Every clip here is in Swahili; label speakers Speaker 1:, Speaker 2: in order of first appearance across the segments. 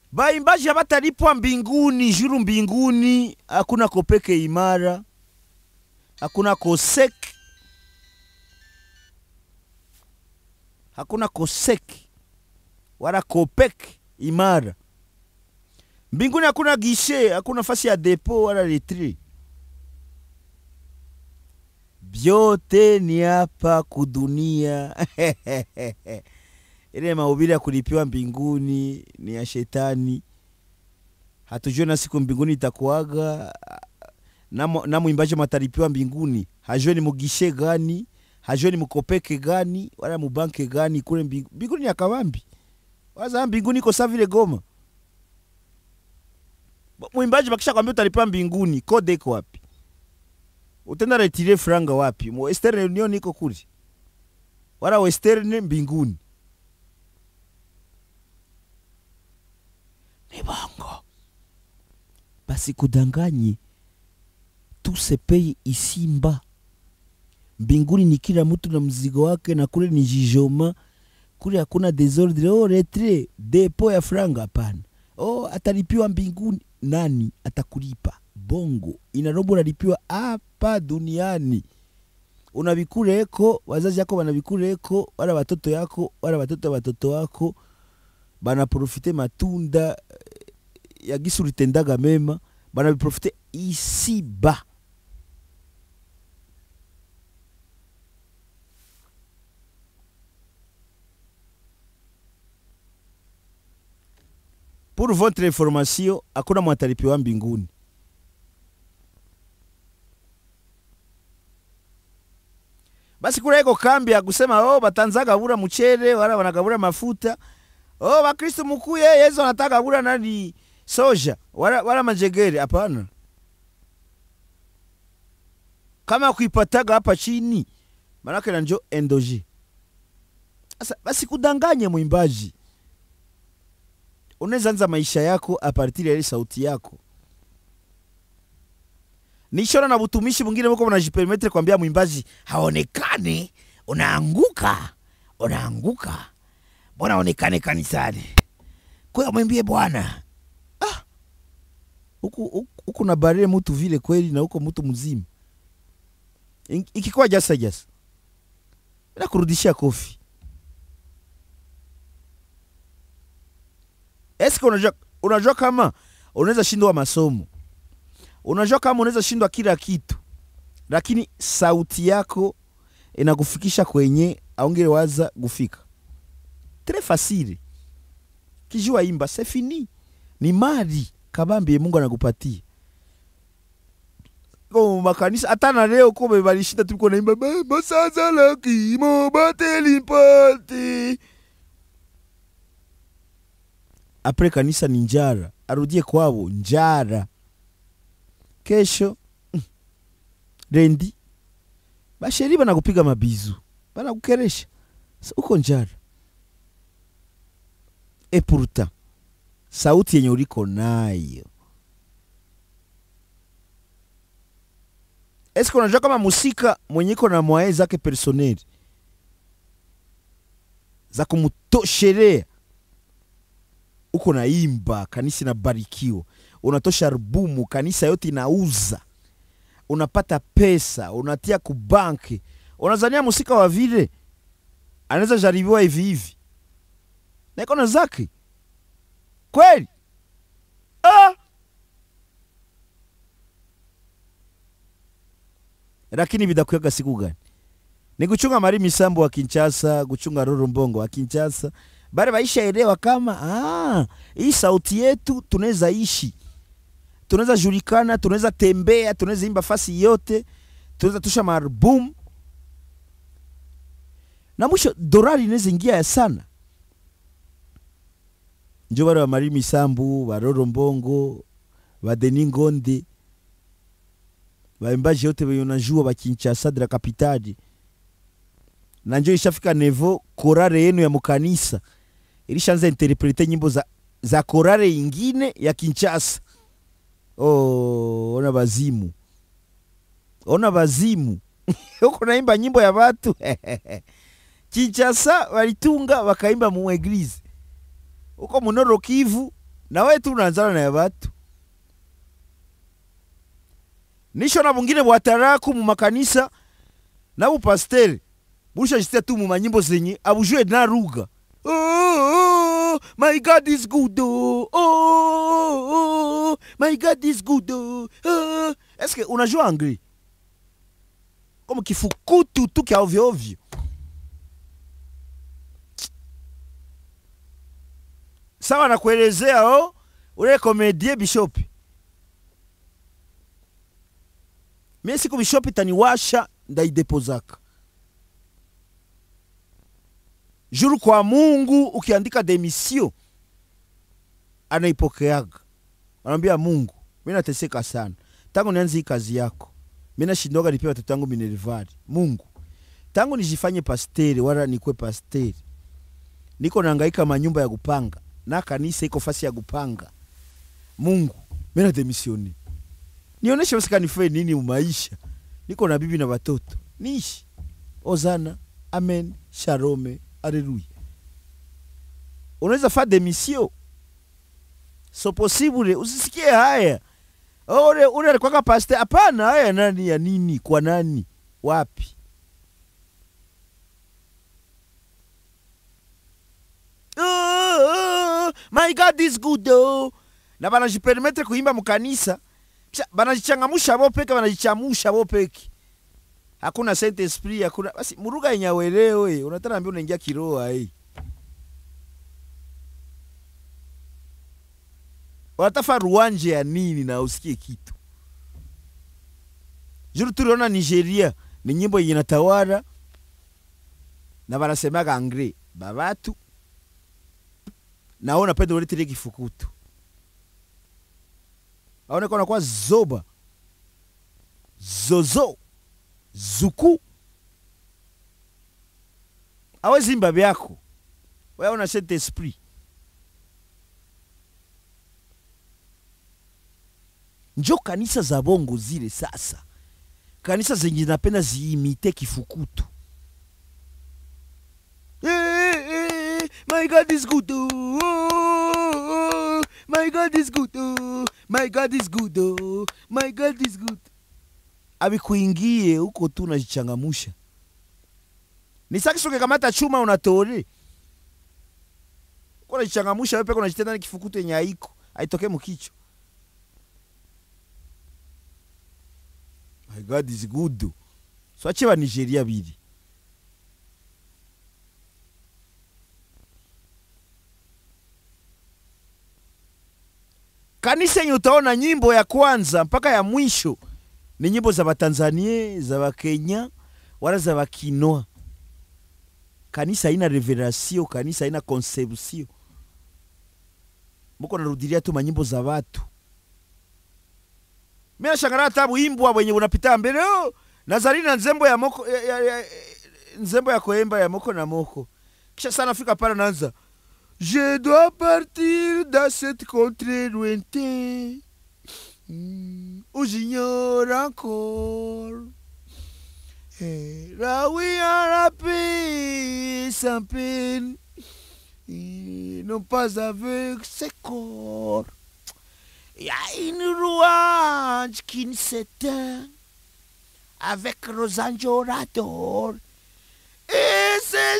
Speaker 1: baimbaji habatalipwa mbinguni juru mbinguni hakuna kopeke imara hakuna kosek hakuna kosek wala kopek imara mbinguni hakuna gishe hakuna fasi ya depo wala letri vyote ni hapa kudunia ile mahubiri ya kulipiwa mbinguni ni ya shetani hatujue na siku mbinguni itakuaga na, mo- na mwimbaji matalipiwa mbinguni hajue ni mugishe gani hajue ni mukopeke gani wala mubanke gani kule mbingu- mbinguni ni akawambi waza mbinguni iko saa vile goma Bo- mwimbaji bakisha kwambia utalipiwa mbinguni kode iko wapi utenda retire franga wapi Mu western union iko kule wala western mbinguni ni bongo basi kudanganye tu se paye ici mba mbinguni ni kila mtu na mzigo wake na kule ni jijoma kule hakuna desordre oh, retre depo ya franga hapana oh, atalipiwa mbinguni nani atakulipa bongo inarobo unalipiwa hapa duniani unavikuleko wazazi yako wanavikuleko wala watoto yako wala watoto ya watoto wako banaprofite matunda eh, ya gisi ulitendaga mema banaviprofite isi ba pour votre information hakuna mwatalipiwa mbinguni basi kula iko kambi ya kusema oh, batanza gabura mchere wala wanagabura mafuta oh, bakristo mukuye yesu anataka gabura nani soja wala, wala majegere hapana kama kuipataga hapa chini manake nanjo endoji sasa basi kudanganye mwimbaji unaweza anza maisha yako apartiri ya ile sauti yako nishona na butumishi mwingine muko mnajipermetre kwambia mwimbaji haonekane unaanguka unaanguka mbona aonekane kanisani kwa mwimbie bwana ah. huku huku- huku na barire mutu vile kweli na huko mtu mzima In- ikikuwa jasa jasa na kurudishia kofi eske unajua, unajua kama unaweza shindwa masomo unajua kama unaweza shindwa kila kitu lakini sauti yako inakufikisha kwenye aungile waza gufika tres facile kijua imba c'est fini ni mali kabambi mungu anakupatia Ko makanisa hata na leo ko balishinda tuliko naimba "Ba- basaza la kimo batelimpati apre kanisa ni njara arudie kwabo njara kesho mm, rendi basheri banakupiga mabizu banakukeresha Sa- uko njara e pourtant sauti yenye uliko nayo eske unajua kama musika mwenye iko na mwae zake personeli za kumutoshelea uko naimba kanisa inabarikiwa unatosha albumu kanisa yote inauza unapata pesa unatia kubanki unazania musika wa vile anaweza jaribiwa hivi hivi na iko na zake kweli ah! lakini vidakuyaga siku gani ni kuchunga mari misambo wa kinchasa kuchunga roro mbongo wa kinchasa bale baishaelewa kama ah, hii sauti yetu tunaweza ishi tunaweza julikana tunaweza tembea tunaweza imba fasi yote tunaweza tusha maalbum na mwisho dorari inaweza ingia ya sana njo bale bamari misambu baroro mbongo badeni ngonde baimbaji yote benye unajua bakinchasa de la kapitali na njo ishafika nevo korare yenu ya mukanisa ilishaanza interprete nyimbo za, za korare ingine ya kinchasa oh, ona bazimu ona bazimu huko naimba nyimbo ya watu kinchasa walitunga wakaimba mu eglise huko munoro kivu na we tu unaanzana na ya batu nisho na bungine bwataraku mu makanisa na bupasteri bushashisia tu mu manyimbo zenye abujue na ruga oh, oh, my god is good oh, oh, oh, my god is good oh, oh. eske unajua angli comme kifukutu tu kya ovyo ovyo sawa nakuelezea o ule komedie bishopi mie siku bishopi taniwasha ndaidepozaka juru kwa mungu ukiandika demisio anaipokeaga anaambia mungu mi nateseka sana tangu nianze hii kazi yako mi nashindoga nipia watoto wangu minervari mungu tangu nijifanye pasteri wala nikwe pasteri niko naangaika manyumba ya kupanga na kanisa iko fasi ya kupanga mungu mi nademisioni nioneshe basi kanifue nini umaisha niko na bibi na watoto niishi ozana amen sharome aleluya unaweza fa demisio so possible usisikie haya ule ule alikwaka paste hapana haya nani ya nini kwa nani wapi oh, my god is good oh. na banajipermetre kuimba mukanisa kisha banajichangamusha bo peke banajichamusha bo peke hakuna saint esprit hakuna basi muruga yenye awelewe unataka ambia unaingia kiroa hii wanatafa ruanje ya nini na usikie kitu juru tuliona nigeria ni nyimbo yenye natawara na banasemaga angre babatu naona pende uletele kifukutu aoneka nakuwa zoba zozo zuku awezimba vyako weaona saint esprit njo kanisa za bongo zile sasa kanisa zenye napenda ziimite kifukutu Eh, eh, my god is good oh, oh, my god is good oh, my god is good oh, my god is good abikuingie huko tu unajichangamusha ni sakisoke kamata chuma unatore uko unajichangamusha wewe peke unajitenda ni kifukutu yenye haiko aitoke mukicho my god is good swache ba nigeria bili kanisa yenye utaona nyimbo ya kwanza mpaka ya mwisho ni nyimbo za batanzania za bakenya wala za bakinoa kanisa haina reveratio kanisa haina conception muko narudilia tu manyimbo za watu mi nashangara hata buimbwa bwenye bunapita mbele oh, nazari na nzembo ya moko ya, ya, ya, nzembo ya koemba ya moko na moko kisha sana fika pale naanza je dois partir dans cette contrée lointaine mm, où j'ignore encore Eh, là où il y a la paix sans peine et non pas avec ses corps il y a une louange qui ne s'éteint avec Rosanjo Rador. Et ce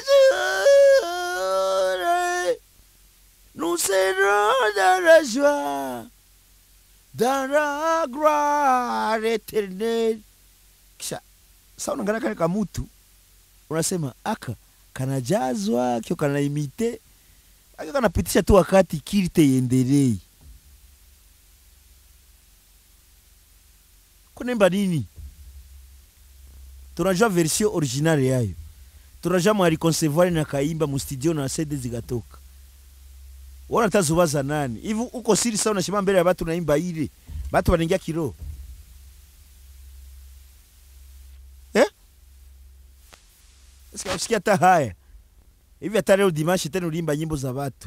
Speaker 1: jour, nous serons dans la joie, dans la gloire éternelle. Kisha sa unaangalia kale kamutu unasema aka kanajazwa kio kanaimite aka kanapitisha tu wakati kirite iendelei kunemba nini tunajua version originale yayo tunajua mwalikonsevoir na kaimba mustudio na sede zikatoka wona tazubaza nani hivi uko siri sawa unashima mbele ya batu naimba ile batu wanaingia kiroho eh? Sika usikia hata haya hivi hata leo dimashi tena ulimba nyimbo za watu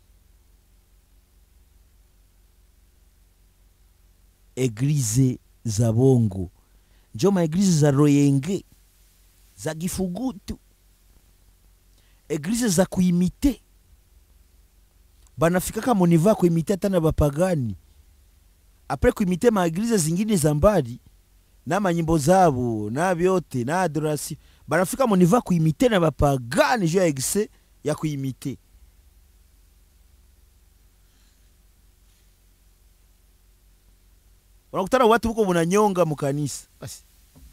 Speaker 1: eglize za bongo njo maeglize za royenge za gifugutu eglize za kuimite banafikaka moniva kuimite hata na bapagani apres kuimite maeglize zingine za mbali na manyimbo zabo na vyote na adorasi banafika moniva kuimite na bapagani juu ya egise ya kuimite unakutana watu huko munanyonga mukanisa basi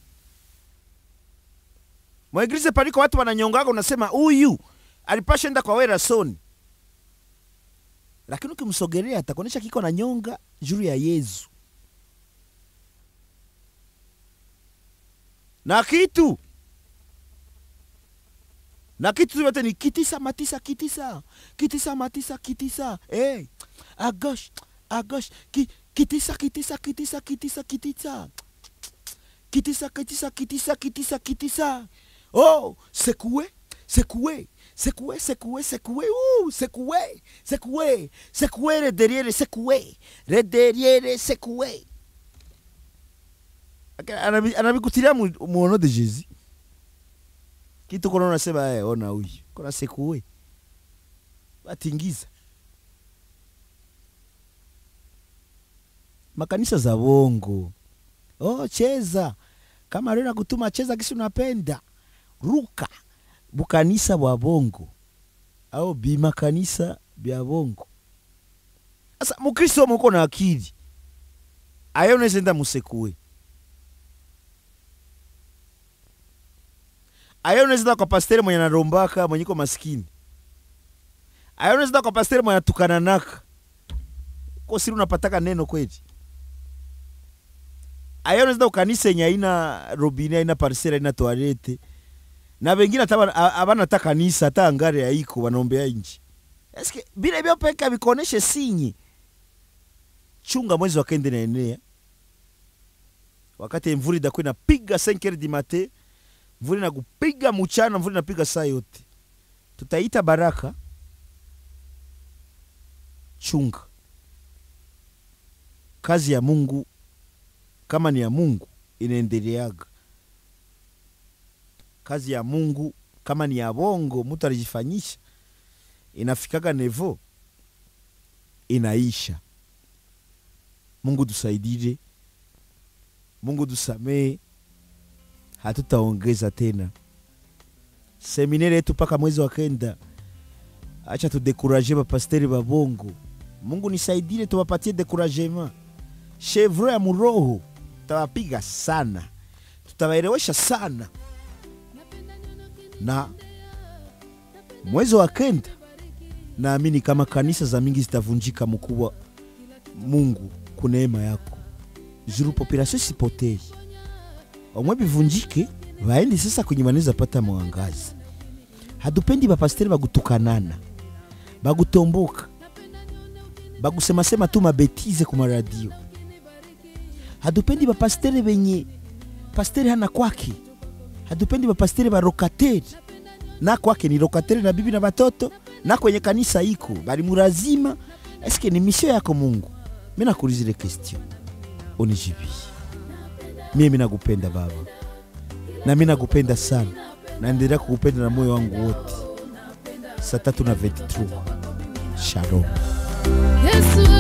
Speaker 1: mwaeglize paliko watu wananyongaga unasema huyu alipasha enda kwa wera soni lakini ukimsogelea atakuonyesha kiko na nyonga juu ya yesu na kitu na kitu yote ni kitisa matisa kitisa kitisa matisa kitisa hey, agosh agosh ki, kitisa kitisa kitisa kitisa kitisa kitisa kitisa kitisa kitisa kitisa oh secoué secoué secoué secoué secoué ouh secoué secoué secoué le derrière secoué le derrière secoué Anabi- anabikutilia mu mu nom de jésus kitu kona unasema eh, ona huyu kona sekue batingiza makanisa za bongo oh, cheza kama leo nakutuma cheza kisi unapenda ruka bukanisa bwa bongo au bimakanisa bya bongo sasa mukristo muko na akili ayo unaweza enda musekue ayo unaweza enda kwa pastere mwenye anarombaka mwenye iko maskini ayo unaweza enda kwa pastere mwenye atukananaka ko siri unapataka neno kweli ayo unaweza enda ukanisa yenye haina robine haina parsele haina toalete na wengine hata wana- a- abana hata kanisa hata angare haiko wanaombea inji eske bile vyo peka vikoneshe sinyi chunga mwezi wa kende naenea wakati mvuli itakuwa inapiga 5 heures du matin mvuli na kupiga mchana mvuli napiga saa yote tutaita baraka chunga kazi ya mungu kama ni ya mungu inaendeleaga kazi ya mungu kama ni ya bongo mtu alijifanyisha inafikaga nevo inaisha mungu tusaidie mungu tusamee hatutaongeza tena seminari yetu mpaka mwezi wa kenda acha tudekuraje bapasteri ba bongo mungu nisaidie tuwapatie dekuragema chevro ya muroho tutawapiga sana tutawaelewesha sana na mwezi wa kenda naamini kama kanisa za mingi zitavunjika mkubwa mungu kuneema yako juru population sipotei omwe bivunjike vaendi sasa kwenye wanaweza pata mwangazi hatupendi bapasteri bagutukanana bagutomboka bagusemasema tu mabetize ku maradio hatupendi bapasteri benye pasteri hana kwake hatupendi bapasteri barokateri na kwake ni rokateri na bibi na batoto na kwenye kanisa iko bali murazima eske ni misio yako mungu mi nakulizile question unijibi mie mi nakupenda baba na mi nakupenda sana naendelea kukupenda na moyo wangu wote saa tatu na 23 shalom
Speaker 2: Yesu